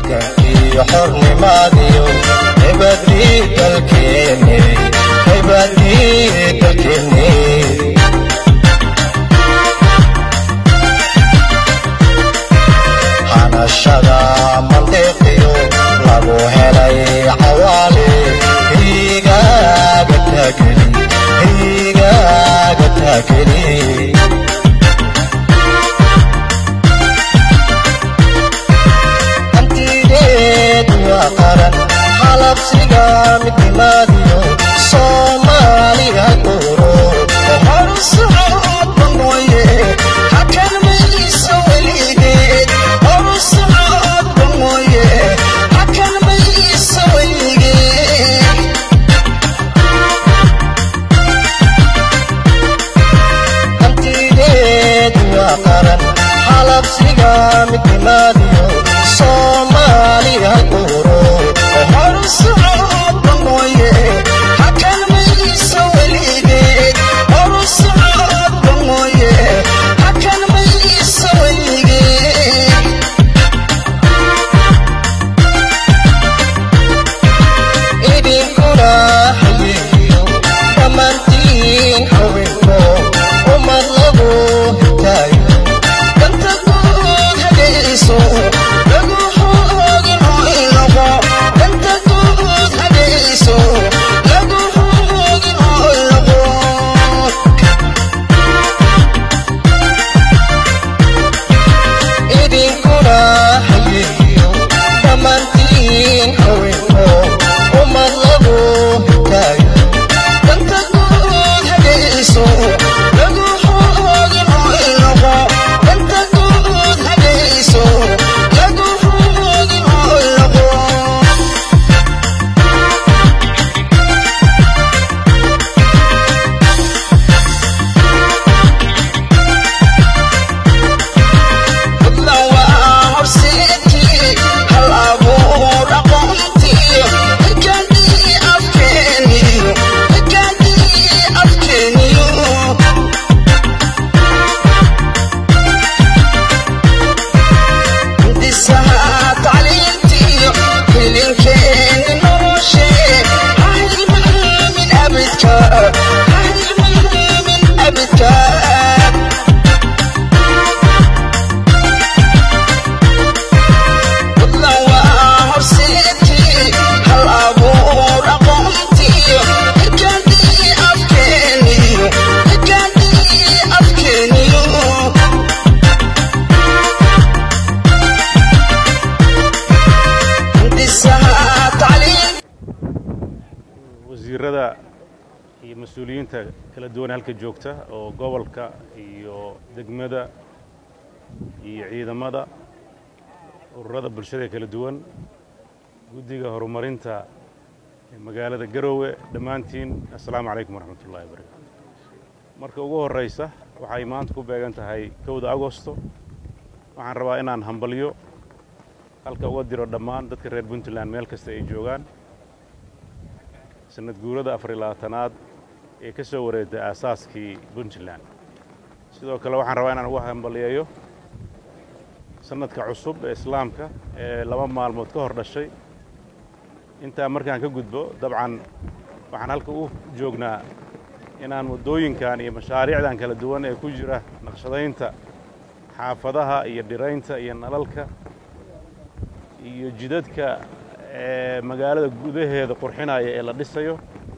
halgankii xornimaadiyo haybadii dalkeeni haybadii dalkeeni hanashada mandiqiyo lagu helay cawaale higaaga taageli higaaga taageli hantideed waa qaran halabsiga midnimaadiyo soomaaliga duro horsocodba mooye hakan mayso weligeed horsocodba mooye hakan mayso weligeed hantideed waa qaran halabsiga midnimaadiyo soomaaliga duro horsocodba mooye hakan mayso weligeed horsocodba mooye hakan mayso weligeed idinkuna hayeeyo dhammaantiin haweenko ummad lagu hitaayo danta guud hagayso lagu hoogin oo ilaqo danta guud hagayso lagu hoogin oo ilaqo idinkuna hayeeyo dhammaantiin haweenko ummad lagu hitaayo danta guud hagayso lagu hoogin oo ilaqo danta guud hagayso lagu hoogin oo ilaqo Fadlan waa horseedkii hal abuur aqoontii hikandii afkeeniyo hikandii afkeeniyo hindisaha tacliintiyo hilinkeeni noloshee ha hilmaamin abidka ha hilmaamin abidka fadlan waa horseedkii hal abuur aqoontiyo hikandii afkeeniyo hikandii afkeeniyo hindisaha tacliin wasiirada iyo mas-uuliyiinta kala duwan halka joogta oo gobolka iyo degmada iyo ciidamada ururada bulshada kala duwan guddiga horumarinta ee magaalada garoowe dhammaantiin assalaamu calaykum waraxmat ullahi wabarakaatu marka ugu horraysa waxay maanta ku beegan tahay kowda agosto waxaan rabaa inaan hambalyo halka uga diro dhammaan dadka reer puntland meel kasta ay joogaan sanad guurada afar iyo labaatanaad ee ka soo wareegtay aasaaskii puntland sidoo kale waxaan rabaa inaan uga hambaliyeeyo sanadka cusub ee islaamka ee laba maalmood ka hor dhashay intaa markaan ka gudbo dabcan waxaan halka u joognaa inaan waddooyinkan iyo mashaariicdan kala duwan ee ku jira naqshadaynta xaafadaha iyo dhiraynta iyo nalalka iyo jidadka ee magaalada gudaheeda qurxinaya ee la dhisayo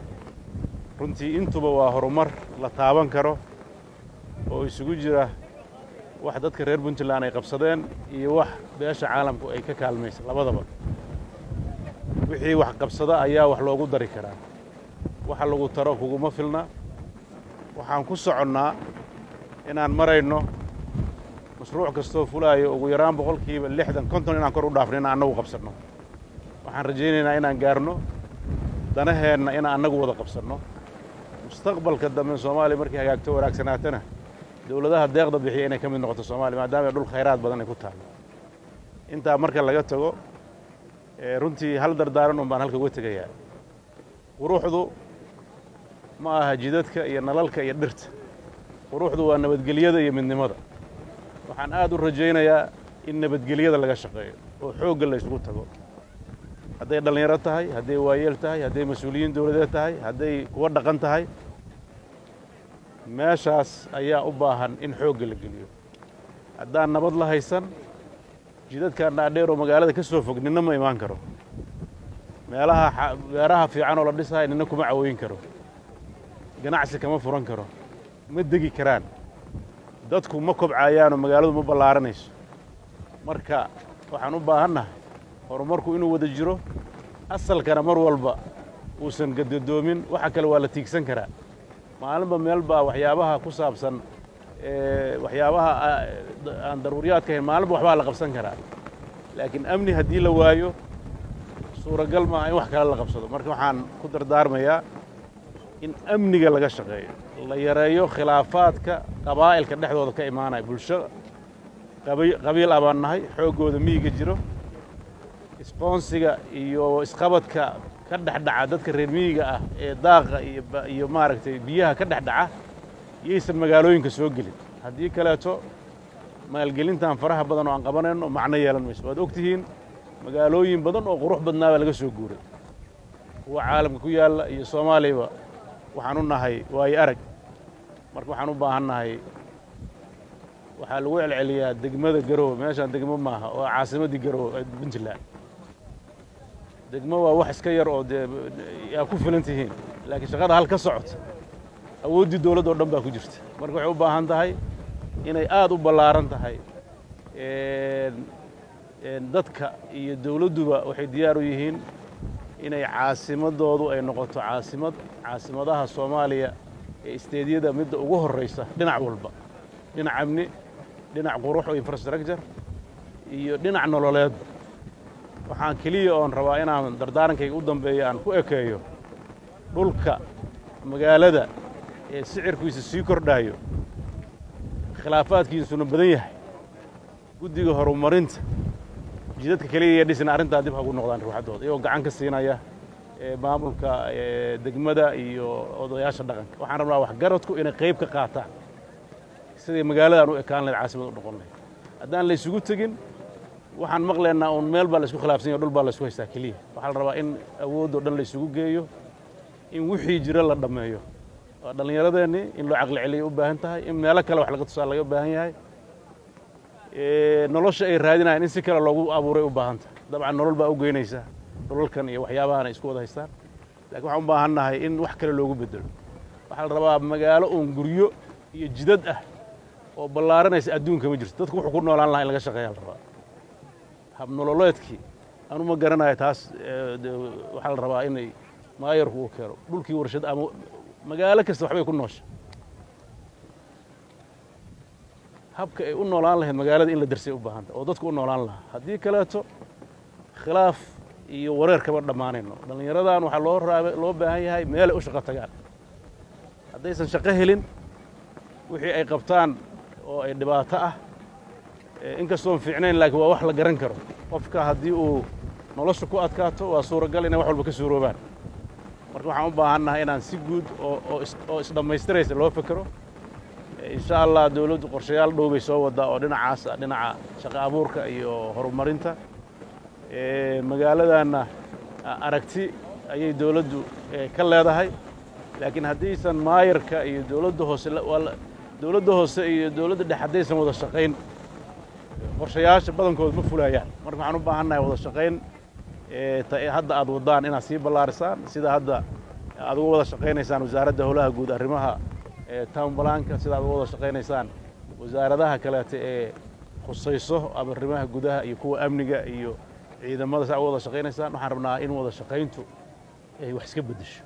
runtii intuba waa horumar la taaban karo oo isugu jira wax dadka reer puntland ay qabsadeen iyo wax beesha caalamku ay ka kaalmaysa labadaba wixii wax qabsada ayaa wax loogu dari karaa waxa lagu taro kuguma filna waxaan ku soconnaa inaan marayno mashruuc kastoo fulaayo ugu yaraan boqolkiiba lixdan konton inaan kor u dhaafno inaan annagu qabsanno waxaan rajaynaynaa inaan gaarno danaheenna inaan annagu wada qabsanno mustaqbalka dambe soomaaliya markay hagaagto wanaagsanaatana dowladaha deeqda bixiya inay ka mid noqoto soomaaliya maadaama dhul khayraad badan ay ku taallo intaa marka laga tago ee runtii hal dardaaran un baan halka uga tegayaa quruxdu ma aha jidadka iyo nalalka iyo dhirta quruxdu waa nabadgelyada iyo midnimada waxaan aad u rajaynayaa in nabadgelyada laga shaqeeyo oo xoogga la isugu tago hadday dhallinyaro tahay hadday waayeel tahay hadday mas-uuliyiin dowladeed tahay hadday kuwa dhaqan tahay meeshaas ayaa u baahan in xoogga la geliyo haddaan nabad la haysan jidadkan dhaadheer oo magaalada ka soo fog ninna ma imaan karo meelaha beeraha fiican oo la dhisahay ninna kuma cawooyin karo ganacsi kama furan karo ma degi karaan dadku ma kobcayaanoo magaaladu ma ballaaranayso marka waxaan u baahannahay horumarku inuu wada jiro asalkana mar walba uusan gadadoomin waxa kale waa la tiigsan karaa maalinba meel baa waxyaabaha ku saabsan waxyaabaha aan daruuriyaadka ahayn maalinba waxbaa la qabsan karaa laakiin amni haddii la waayo suuragal maaha in wax kale la qabsado marka waxaan ku dardaarmayaa in amniga laga shaqeeyo la yareeyo khilaafaadka qabaa'ilka dhexdooda ka imaanaya bulsho qabiil abaan nahay xooggooda miyiga jiro isboonsiga iyo isqabadka ka dhexdhaca dadka reer miyiga ah ee daaqa iyo maaragtay biyaha ka dhexdhaca yaysan magaalooyinka soo gelin haddii kaleeto maalgelintan faraha badan oo aan qabanayno macno yeelan mayso waad og tihiin magaalooyin badan oo qurux badnaa baa laga soo guuray kuwa caalamka ku yaalla iyo soomaaliyaba waxaan u nahay waayo arag marka waxaan u baahan nahay waxaa lagu celceliyaa degmada garowe meeshaan degmo maaha oo caasimaddii garowe ee puntland degmo waa wax iska yar oo dee yaa ku filan tihiin laakiin shaqada hal ka socota awooddii dowladda oo dhan baa ku jirta marka waxay u baahan tahay inay aad u ballaaran tahay dadka iyo dowladduba waxay diyaar u yihiin inay caasimadoodu ay noqoto caasimad caasimadaha soomaaliya ee isteedyada midda ugu horraysa dhinac walba dhinac amni dhinac qurux oo infrastructure iyo dhinac nololeedba waxaan keliya oon rabaa inaan dardaarankayga u dambeeyo aan ku ekeeyo dhulka magaalada ee sicirkiisa sii kordhaayo khilaafaadkiisuna badan yahay guddiga horumarinta jidadka keliya iyo dhisna arrintaa dib hagu noqdaan ruuxaddooda iyagoo gacan ka siinaya maamulka degmada iyo odayaasha dhaqanka waxaan rabnaa waxgaradku inay qayb ka qaataan siday magaaladan u ekaan lahayd caasimad u noqon lahayd haddaan la isugu tegin waxaan maqlaynaa uun meel baa la isku khilaafsan yaho dhul baa la isku haystaa keliya waxaa la rabaa in awooddoo dhan la isugu geeyo in wixii jira la dhammeeyo waa dhallinyaradeenni in loo caqli celiya u baahan tahay in meelo kale wax laga tusaa laga baahan yahay nolosha ay raadinayaan in si kale loogu abuuray u baahan tahay dabcan nolol baa u geynaysa dhulalkan iyo waxyaabahan ay isku wada haystaan lakiin waxaan u baahan nahay in wax kale loogu bedelo waxaa la rabaa magaalo uun guryo iyo jidad ah oo ballaaranaysa adduunka ma jirto dadku wuxuu ku noolaan lahaa in laga shaqeeyaa la rabaa habnololeedkii anu ma garanayo taas waxaa la rabaa inay maayarku uu keeno dhulkii warshad ama magaalo kasta waxbay ku noosha habka ay u noolaan lahayd magaalada in la darsay u baahanta oo dadku u noolaan lahaa haddii kaleeto khilaaf iyo wareer kama dhammaanayno dhallinyaradan waxaa loo raaba loo baahan yahay meelay u shaqo tagaan haddaysan shaqo helin wixii ay qabtaan oo ay dhibaato ah inkastoon fiicnayn laakiin waa wax la garan karo qofka haddii uu nolosha ku adkaato waa suuragal inay wax walba ka suuroobaan marka waxaan u baahannahay inaan si guud oo isdhammaystiraysa loo fekero insha allah dowladdu qorshayaal dhow bay soo waddaa oo dhinacaasa dhinaca shaqo abuurka iyo horumarinta magaaladanna aragti ayay dowladdu ka leedahay laakiin haddiisan maayarka iyo dowladda hoose dowladda hoose iyo dowladda dhex haddaysan wada shaqayn qorshayaasha badankooda ma fulayaan marka waxaan u baahannahay wada shaqayn hadda aad waddaan inaad sii ballaarisaan sida hadda aad uga wada shaqaynaysaan wasaaradda howlaha guud arrimaha town balaanka sida aad uga wada shaqaynaysaan wasaaradaha kaleeta ee khusayso ama arrimaha gudaha iyo kuwa amniga iyo ciidamada si aad uga wada shaqaynaysaan waxaan rabnaa in wada shaqayntu ay wax iska beddesho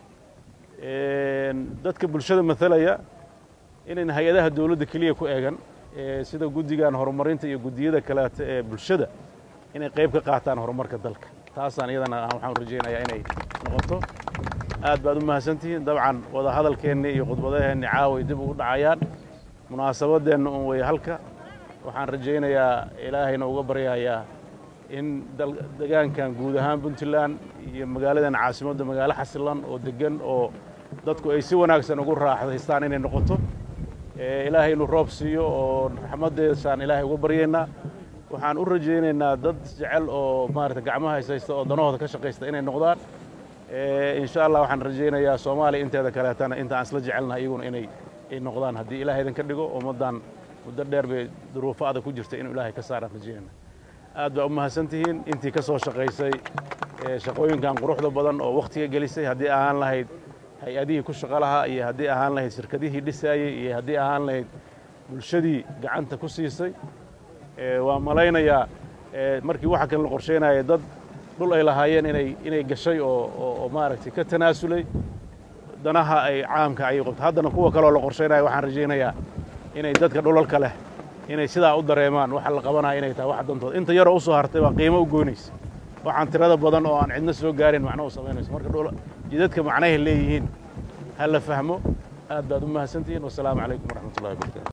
dadka bulshada matalaya inayn hay-adaha dowladda keliya ku eegan sida guddigan horumarinta iyo guddiyada kaleeta ee bulshada inay qayb ka qaataan horumarka dalka taasaan iyadana waxaan rajaynayaa inay noqoto aad baad u mahadsantihiin dabcan wada hadalkeenni iyo khudbadaheenni caaway dib ugu dhacayaan munaasabadeenna un wey halka waxaan rajaynayaa ilaahayna uga baryayaa in degaankan guud ahaan puntland iyo magaaladan caasimadda magaalo xasilan oo deggan oo dadku ay si wanaagsan ugu raaxdaystaan inay noqoto ilaahay inuu roob siiyo oo raxmaddeesaan ilaahay uga baryaynaa waxaan u rajaynaynaa dad jecel oo maarata gacmaha haysaysta oo danahooda ka shaqaysta inay noqdaan insha allah waxaan rajaynayaa soomaaliya inteeda kaleetana inta aan isla jecelnahay iyaguna inay ay noqdaan haddii ilaah idin ka dhigo ummaddan muddo dheer bay duruufo adag ku jirta inuu ilaahay ka saaraan rajaynayna aad baa u mahadsan tihiin intii ka soo shaqaysay shaqooyinkan quruxda badan oo wakhtiga gelisay haddii ahaan lahayd hay-adihii ku shaqo lahaa iyo haddii ahaan lahayd shirkadihii dhisaayey iyo haddii ahaan lahayd bulshadii gacanta ku siisay waa malaynayaa markii waxa kan la qorsheynaya dad dhul ay lahaayeen inay inay gashay oo oo maaragtay ka tanaasulay danaha ay caamka ayay qabto haddana kuwa kaleoo la qorsheynaya waxaan rajaynayaa inay dadka dhulalka leh inay sidaa u dareemaan waxa la qabanaya inay tahay wax dantooda inta yaroo u soo hartay waa qiimo u goynaysa waxaan tirada badan oo aan cidna soo gaarin macno u samaynayso marka jidadka macnahay leeyihiin ha la fahmo aad baad u mahadsantihiin wasalaamu calaykum waraxmat ullahi wabarakatu